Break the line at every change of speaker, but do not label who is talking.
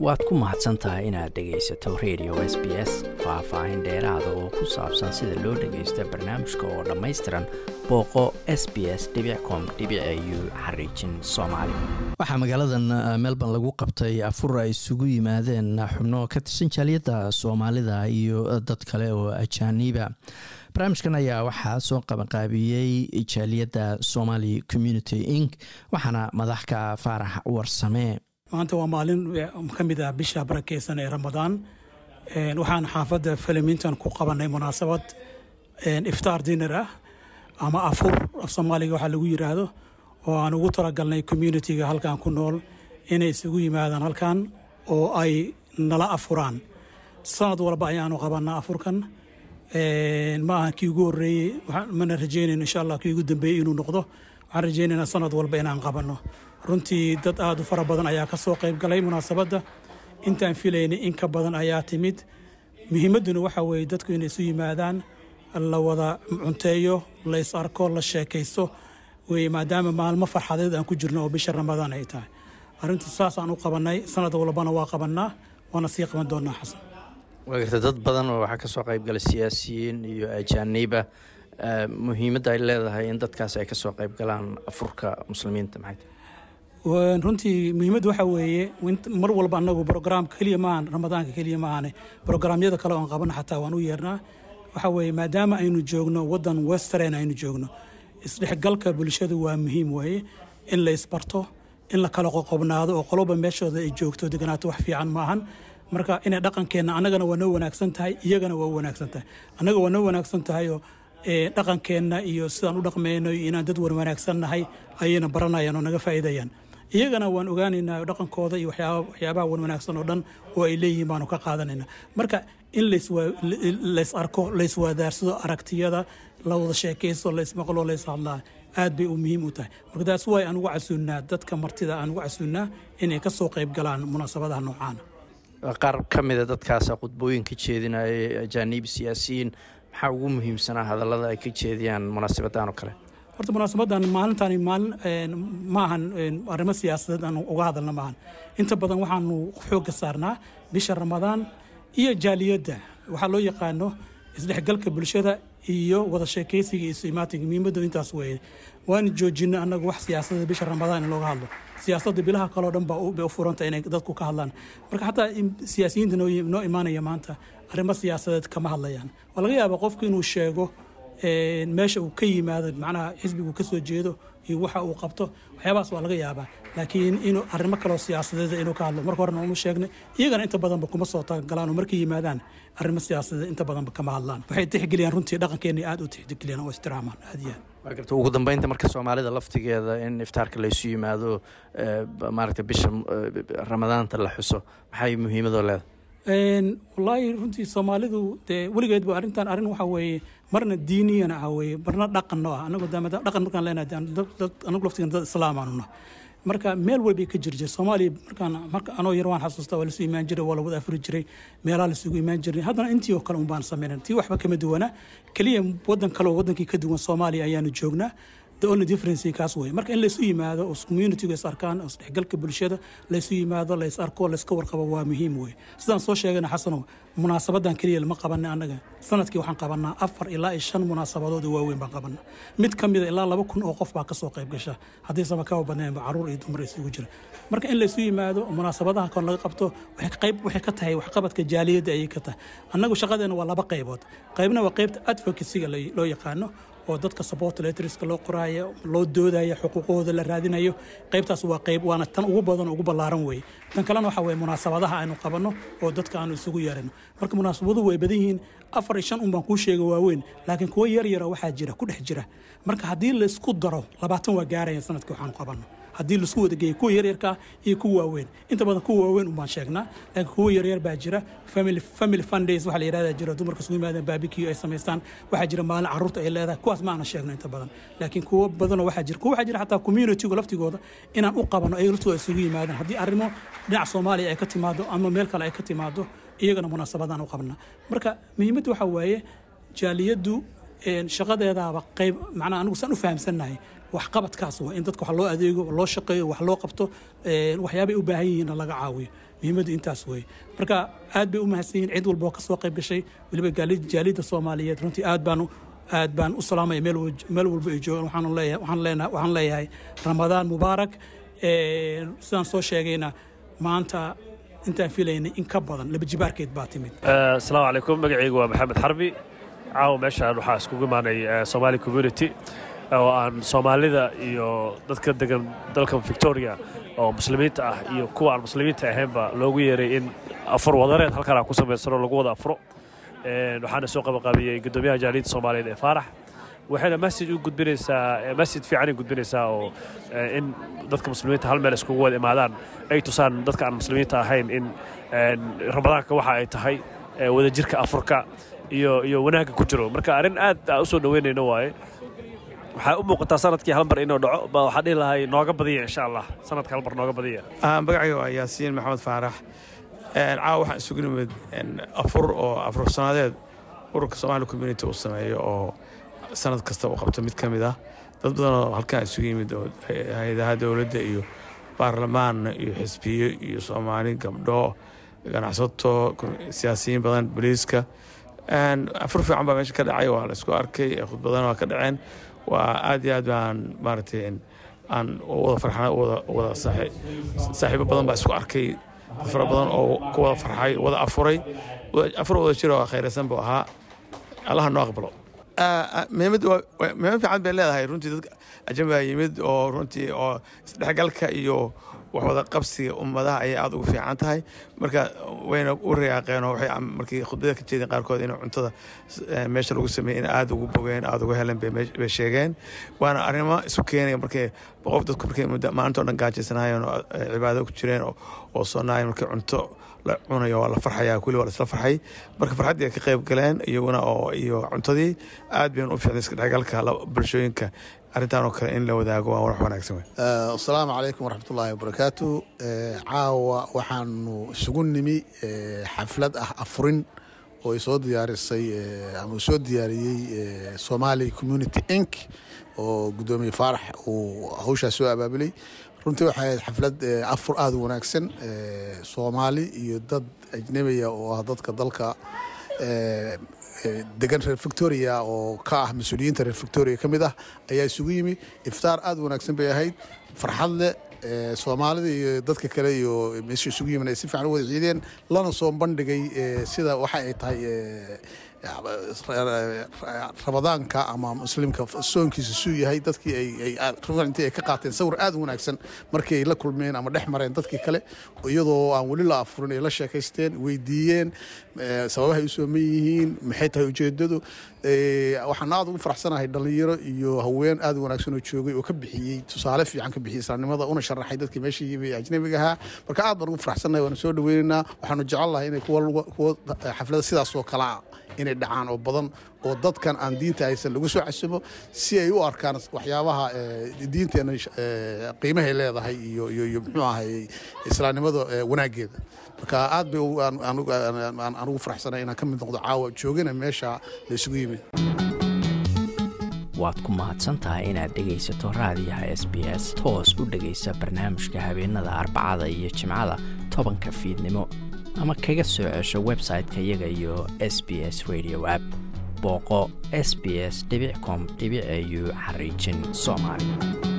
waad ku mahadsan tahay inaad dhegaysato radio s b s faah-faahin dheeraada oo ku saabsan sida loo dhagaysta barnaamijka oo dhammaystiran booqo s b s com u xariijin soomaali waxaa magaaladan melbourne lagu qabtay afur ay isugu yimaadeen xubno ka tirsan jaaliyadda soomaalida iyo dad kale oo ajaaniiba barnaamijkan ayaa waxaa soo qabanqaabiyey jaaliyadda somali community inc waxaana madaxka faarax warsamee
maanta waa maalin ka mid ah bisha barakeysan ee ramadaan waxaan xaafadda falamintan ku qabanay munaasabad iftaar dinar ah ama afur af soomaaliga waxaa lagu yiraahdo oo aan ugu talagalnay communitiga halkan ku nool inay isugu yimaadaan halkan oo ay nala afuraan sanad walba ayaanu qabanaa afurkan ma aha kii ugu horeeyey mana rajeynayn insha allah kii ugu dambeeyey inuu noqdo waxaan rajeynaynaa sanad walba inaan qabanno runtii dad aada u fara badan ayaa ka soo qayb galay munaasabadda intaan filaynay in ka badan ayaa timid muhiimadduna waxaa weeye dadku inay isu yimaadaan la wada cunteeyo la is arko la sheekaysto weye maadaama maalmo farxadeed aan ku jirno oo bisha ramadaan ay tahay arrinta saasaan u qabannay sanad walbana waa qabannaa waana sii qaban doonaa xasan
waa garta dad badan oo waxaa ka soo qayb galay siyaasiyiin iyo ajaaniiba muhiimadda ay leedahay in dadkaas ay ka soo qayb galaan afurka muslimiinta maxay
runtii muhiimadda waxaa weeye mar walba anagu brograamka keliya maahan ramadaanka keliya maahane brograamyada kale oon qabana xataa waan u yeernaa waxaa weeye maadaama aynu joogno wadan western aynu joogno isdhexgalka bulshada waa muhiim weeye in la isbarto in la kala qoqobnaado oo qoloba meeshooda ay joogto deganaato wax fiican maahan marka inay dhaqankeenna annagana waa noo wanaagsan tahay iyagana waa u wanaagsan tahay annaga waa noo wanaagsan tahayoo dhaqankeenna iyo sidaan u dhaqmayno iyo inaan dad wan wanaagsan nahay ayayna baranayaan oo naga faa'iidayaan iyagana waan ogaanaynaa dhaqankooda iyo waxyaabaha wan wanaagsan oo dhan oo ay leeyihiin baanu ka qaadanayna marka in lays arko layswadaarsado aragtiyada la wada sheekaysto laysmaqlo lays hadlaa aad bay u muhiim u tahay marka taas waay aan ugu casuunnaa dadka martida aan ugu casuunnaa inay ka soo qayb galaan munaasabadaha noocaana
qaar ka mida dadkaasa khudbooyinka jeedinaya ajaaniib siyaasiyiin maxaa ugu muhiimsanaa hadallada ay ka jeediyaan munaasabadan oo kale
horta munaasabadan maalintaani maalin ma ahan arrimo siyaasadeed aan uga hadalna maahan inta badan waxaanu xoogga saarnaa bisha ramadaan iyo jaaliyadda waxaa loo yaqaano isdhexgalka bulshada iyo wada sheekaysiga iyo imaatinka muhiimaddu intaas weeye waana joojina annagu wax siyaasadda bisha ramadaan in looga hadlo siyaasadda bilaha kaleo dhan bay u furanta inay dadku ka hadlaan marka xataa siyaasiyiinta noo imaanaya maanta arrimo siyaasadeed kama hadlayaan waa laga yaabaa qofku inuu sheego meesha uu ka yimaado macnaha xisbigu ka soo jeedo iyo waxa uu qabto waxyaabahaas waa laga yaabaa laakiin inuu arrimo kaleo siyaasadeed inuu ka hadlo marka horena uma sheegnay iyagana inta badanba kuma soo tagagalaan oo markay yimaadaan arrimo siyaasadeed inta badanba kama hadlaan waxay tixgeliyaan runtii dhaqankeena aad u tixgeliyaan oo istiraamaan aad iyo aad
waa garta ugu dambeynta marka soomaalida laftigeeda in iftaarka laysu yimaado maaragta bisha ramadaanta la xuso maxay muhiimadoo leedahay
wallaahi runtii soomaalidu dee weligeedba arrintan arrin waxaa weeye marna diiniyana ah weeye marna dhaqanno ah anagu dhaqan markaan leenahay anagu laftigeena dad islaamaanu nah marka meel walbay ka jir jir soomaaliya markaan marka anoo yar waan xasuustaa waa lasu imaan jiray waa la wada afuri jiray meelaha lasugu imaan jiray haddana intii oo kale un baan samaynan tii waxba kama duwana keliya wadan kale oo wadankii ka duwan soomaaliya ayaanu joognaa the only difference kaas wey marka in laysu yimaado oo communitygu is arkaan oo isdhexgalka bulshada laysu yimaado lays arko layska warqabo waa muhiim wey sidaan soo sheegana xasanow munaasabadan keliya lama qabanay annaga sanadkii waxaan qabanaa afar ilaa iyo shan munaasabadood oo waaweyn baan qabanaa mid ka mida ilaa laba kun oo qof baa kasoo qayb gasha haddii sama kaba badnaynba caruur iyo dumar isugu jira marka in laysu yimaado munaasabadaha kon laga qabto qayb waxay ka tahay waxqabadka jaaliyadda ayay ka tahay annagu shaqadeena waa laba qaybood qaybna waa qaybta advocacyga loo yaqaano oo dadka support letterska loo qoraayo loo doodayo xuquuqahooda la raadinayo qaybtaas waa qayb waana tan ugu badan ugu ballaaran weeye tan kalena waxa weye munaasabadaha aynu qabanno oo dadka aanu isugu yeerano marka munaasabaduhu way badan yihiin afar iyo shan un baan kuu sheega waaweyn laakiin kuwo yar yara waxaa jira ku dhex jira marka haddii laysku daro labaatan waa gaaraya sanadkii waxaanu qabanno haddii laisku wada geeyo kuwa yaryarkaa iyo kuwa waaweyn inta badan kuwa waaweyn un baan sheegnaa laakiin kuwa yaryar baa jira family fundays waxa la yidhahdaa jira dumarka isugu yimaadeen barbecue ay samaystaan waxaa jira maalin carruurta ay leedahay kuwaas ma aana sheegno inta badan laakiin kuwo badanoo waxaa jira kuwa waxaa jira xataa communitygu laftigooda inaan u qabanno ay laftooda isugu yimaadaan haddii arrimo dhinaca soomaaliya ay ka timaado ama meel kale ay ka timaado iyagana munaasabadaan u qabnaa marka muhiimadda waxaa waaye jaaliyaddu shaqadeedaaba qayb macnaa anigu saan u fahamsannahay waxqabadkaas waa in dadka wax loo adeego loo shaqeeyo wax loo qabto waxyaabay u baahan yihiinna laga caawiyo muhiimaddu intaas weeye marka aad bay u mahadsan yihiin cid walba oo kasoo qayb gashay weliba jaalidda soomaaliyeed runtii aad baanu aad baan u salaamaya meel walba ay joogaan waxaan leeyahay ramadaan mubaarak sidaan soo sheegayna maanta intaan filaynay in ka badan laba jibaarkeed baa timid
asalaamu calaykum magacaygu waa maxamed xarbi caawa meeshaan waxaa iskugu imaanay somaali community oo aan soomaalida iyo dadka degan dalka victoria oo muslimiinta ah iyo kuwa aan muslimiinta ahaynba loogu yeeray in afur wadareed halkanaa ku samaysanoo lagu wada afuro waxaana soo qabaqaabiyey guddoomiyaha jaaliyadda soomaaliyeed ee faarax waxayna masjid u gudbinaysaa masjid fiicanay gudbinaysaa oo in dadka muslimiinta hal meel iskugu wada imaadaan ay tusaan dadka aan muslimiinta ahayn in ramadaanka waxa ay tahay wadajirka afurka iyo iyo wanaagga ku jiro marka arrin aad aan u soo dhoweynayno waaye waxaa u muuqataa sanadkii halmar inuu dhaco ba waxaa dhihi lahay nooga badiya insha allah sanadka halmar nooga badiya
magacayga waa yaasiin maxamed faarax caawa waxaan isugu nimid afur oo afur sannadeed ururka somaali community uu sameeyo oo sanad kasta uu qabto mid ka mid ah dad badan oo halkaan isugu yimid oo hay-adaha dowladda iyo baarlamaan iyo xisbiyo iyo soomaali gabdho ganacsato siyaasiyiin badan boliiska afur fiican baa meesha ka dhacay waa la isku arkay khudbadana waa ka dhaceen waa aad iyo aad baan maaragtay aan wada farxana wada saaxiibo badan baa isku arkay dad fara badan oo ku wada farxay wada afuray afur wada jiro oo khayraysan buu ahaa allaha noo aqbalo muhiimad fiican bay leedahay runtii dadka ajambaa yimid oo runtii oo isdhexgalka iyo wax wada qabsiga ummadaha ayay aada ugu fiican tahay marka wayna u rayaaqeen oo waxay markii khudbada ka jeedeen qaarkood in cuntada meesha lagu sameeyey in aada ugu bogeen aada ugu helen bay sheegeen waana arrimo isu keenaya markay qof dadku markay maalinta o dhan gaajaysanaayeen oo cibaado ku jireen oo soonaayeen markii cunto la cunayo waa la farxaya kulli waa la isla farxay marka farxaddii ay ka qayb galeen iyaguna oo iyo cuntadii aad baynu u fiicnay iska dhexgalka bulshooyinka arrintan oo kale in la wadaago waa wax wanaagsan wey
asalaamu calaykum waraxmatullaahi wabarakaatu caawa waxaanu isugu nimi xaflad ah afurin oo ay soo diyaarisay ama uu soo diyaariyey somali community inc oo guddoomiye faarax uu hawshaas soo abaabulay runtii waxay ahayd xaflad afur aada u wanaagsan soomaali iyo dad ajnebiya oo ah dadka dalka degan reer victoria oo ka ah mas-uuliyiinta reer victoria ka mid ah ayaa isugu yimi iftaar aada u wanaagsan bay ahayd farxad leh soomaalida iyo dadka kale iyo meesha isugu yimin ay si fiican u wada ciideen lana soo bandhigay sida waxa ay tahay ramadaanka ama muslimka soonkiisa suu yahay dadkii intii ay ka qaateen sawir aada u wanaagsan markii ay la kulmeen ama dhex mareen dadkii kale iyadoo aan weli la afurin ay la sheekaysteen weydiiyeen sababahay u sooman yihiin maxay tahay ujeedadu waxaan aada ugu faraxsanahay dhalinyaro iyo haween aada u wanaagsan oo joogay oo ka bixiyey tusaale fiican ka bixiyey islaamnimada una sharaxay dadkii meesha yimi ajnabiga ahaa marka aad baan ugu faraxsanahay waana soo dhaweynaynaa waxaanu jecelnahay inay kuwa xaflada sidaas oo kale ah inay dhacaan oo badan oo dadkan aan diinta haysan lagu soo casumo si ay u arkaan waxyaabaha diinteena qiimahay leedahay iyo iyo muxuu ahay islaamnimada wanaaggeeda marka aad bay aan ugu faraxsanay inaan ka mid noqdo caawa joogana meesha la isugu yimid
waad ku mahadsantahay inaad dhegaysato raadiyaha s b s toos u dhegaysa barnaamijka habeenada arbacada iyo jimcada tobanka fiidnimo ama kaga soo cesho website-ka iyaga iyo s b s radio app booqo s b s com au xariijin soomaali